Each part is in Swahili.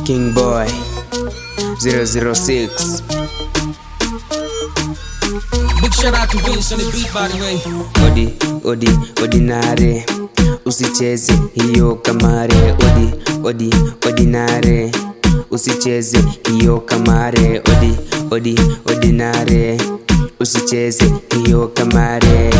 King Boy 006 Big shout out to Vince on the beat, by the way. Odi, odi, ordinary Usicheze hiyo kamare Odi, odi, ordinary Usicheze hiyo kamare Odi, odi, ordinary Usicheze hiyo kamare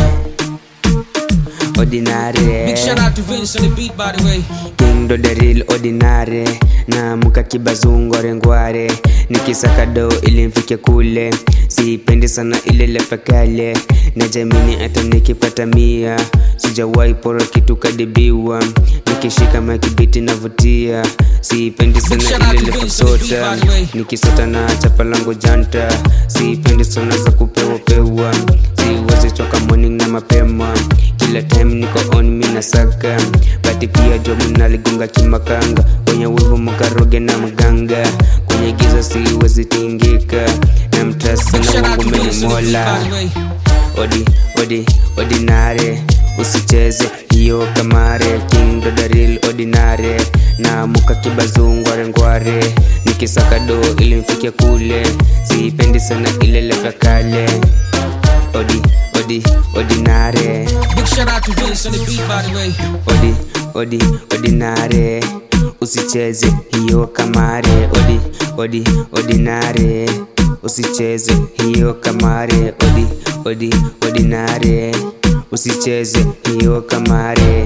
Ordinary Big shout out to Vince on the beat, by the way. King do the real ordinary na muka kibazungore ngware nikisaka do ili mfike kule sipendi sana ile lefekale na jamini hata nikipata mia sijawahi pora kitu kadibiwa nikishika makibiti navutia sipendi sana ile lefesota nikisota na chapa langu janta sipendi sana za kupewa pewa siwezi choka morning na mapema kila time niko on mina saka bati pia jobu naligonga kimakanga kwenye wivu mkaroge na mganga kwenye giza siwezi tingika na mtasa Big na shout out wangu to meni Vince on the beat, mola by the way. odi odi ordinary usicheze hiyo kamare king dodaril ordinary na muka kibazungware ngware nikisaka do ili mfike kule sipendi sana ile lefa kale odi odi ordinary Big shout out to Vince on the beat, by the way. odi odi ordinary usicheze hiyo kamare odi odi ordinary usicheze hiyo kamare odi odi ordinary usicheze hiyo kamare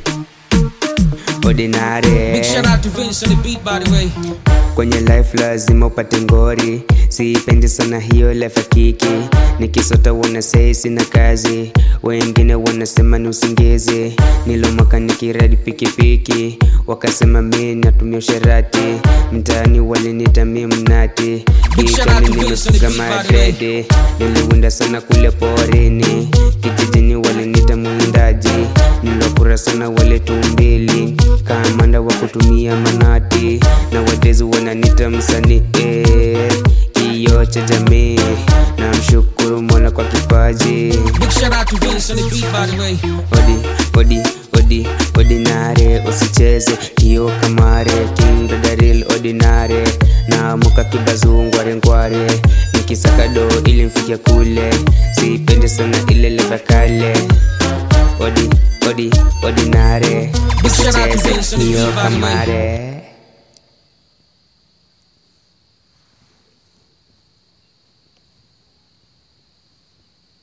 ordinary Big shout out to Vince on the beat, by the way. kwenye life lazima upate ngori siipendi sana hiyo life ya kiki nikisota wanasei sina kazi wengine wanasema ni usingizi nilomaka nikiradi pikipiki wakasema mi natumia usherati mtaani walinita mi mnati Big shout out kichwani to Vince on the nimefuga beat, by the way. madrede niliwinda sana kule porini kijijini walinita mwindaji nilokura sana wale tumbili kamanda wa kutumia manati na wadezi wananita msanii eh, kioo cha jamii na mshukuru mola kwa kipaji Big shout out to Vince on the beat, by the way. odi odi odi ordinare usicheze hiyo kamare king dodaril ordinare na muka kibazungware ngware nikisaka do ili mfike kule sipendi sana ile leva kale odi odi ordinare Big shout out to usicheze Vince on the hiyo beat, by the way. kamare